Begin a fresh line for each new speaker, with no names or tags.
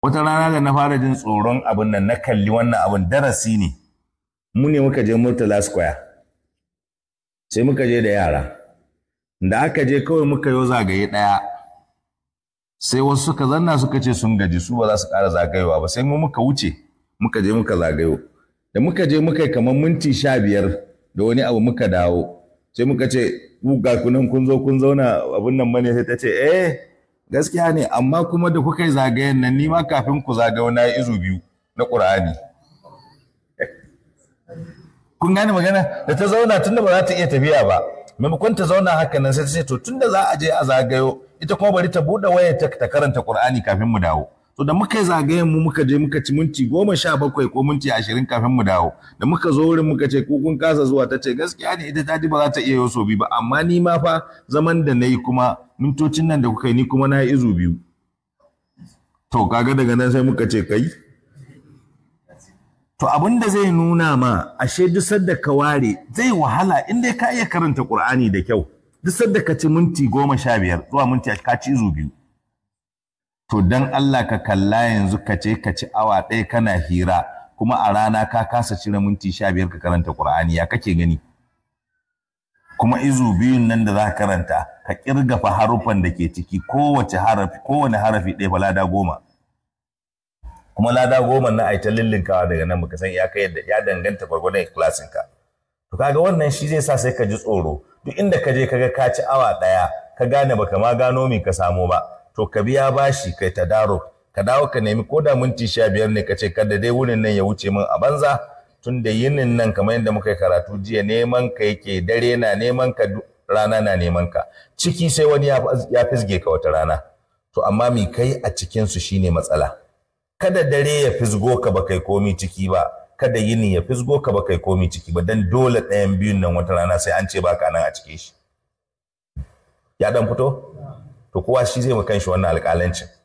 wata rana da na fara jin tsoron abin nan na kalli wannan abin darasi ne mu ne muka je Murtala Square sai muka je da yara da aka je kawai muka yi zagaye ɗaya sai wasu suka zanna suka ce sun gaji su ba za su ƙara zagayowa ba sai mu muka wuce muka je muka zagayo da muka je muka yi kamar minti sha biyar da wani abu muka dawo sai muka ce ga kunan kun zo kun zauna abin nan bane sai ta ce eh gaskiya ne amma kuma da kuka yi zagayen nan ni ma kafin ku zagayo na yi izu biyu na ƙur'ani kun gane magana da ta zauna tunda ba za ta iya tafiya ba maimakon ta zauna haka nan sai ta ce to tunda za a je a zagayo ita kuma bari ta buɗe wayar ta ta karanta Qur'ani kafin mu dawo to da muka yi zagayen mu muka je muka ci minti goma sha bakwai ko minti ashirin kafin mu dawo da muka zo wurin muka ce ko kun kasa zuwa ta ce gaskiya ne ita ta ji ba za ta iya yoso bi ba amma ni ma fa zaman da na yi kuma mintocin nan da kuka yi ni kuma na yi izu biyu to kaga daga nan sai muka ce kai To abin da zai nuna ma ashe duk sadda ka ware zai wahala in dai ka iya karanta Qur'ani da kyau. Duk sadda ka ci minti goma sha biyar zuwa minti ka ci izu biyu. To dan Allah ka kalla yanzu ka ce ka ci awa ɗaya kana hira kuma a rana ka kasa cire minti sha biyar ka karanta Qur'ani ya kake gani. Kuma izu biyun nan da za ka karanta ka kirga fa harufan da ke ciki kowace harafi kowane harafi ɗaya balada goma. kuma lada goma na aita lillinkawa daga nan baka san ya kai yadda ya danganta gwargwadon klasin ka to kaga wannan shi zai sa sai ka ji tsoro duk inda ka je kaga ka ci awa daya ka gane baka ma gano me ka samu ba to ka biya bashi kai ta daro ka dawo ka nemi ko da minti sha biyar ne ka ce kada dai wurin nan ya wuce min a banza tun da yinin nan kamar yadda muka yi karatu jiya neman ka yake dare na neman ka rana na neman ka ciki sai wani ya fisge ka wata rana to amma mi kai a cikinsu shine matsala kada dare ya fisgo ka ba kai komi ciki ba kada yini ya fisgo ka ba kai komi ciki ba dan dole ɗayan biyun nan wata rana sai an ce baka nan a cike shi ya dan fito to kowa shi zai ma kanshi wannan alƙalancin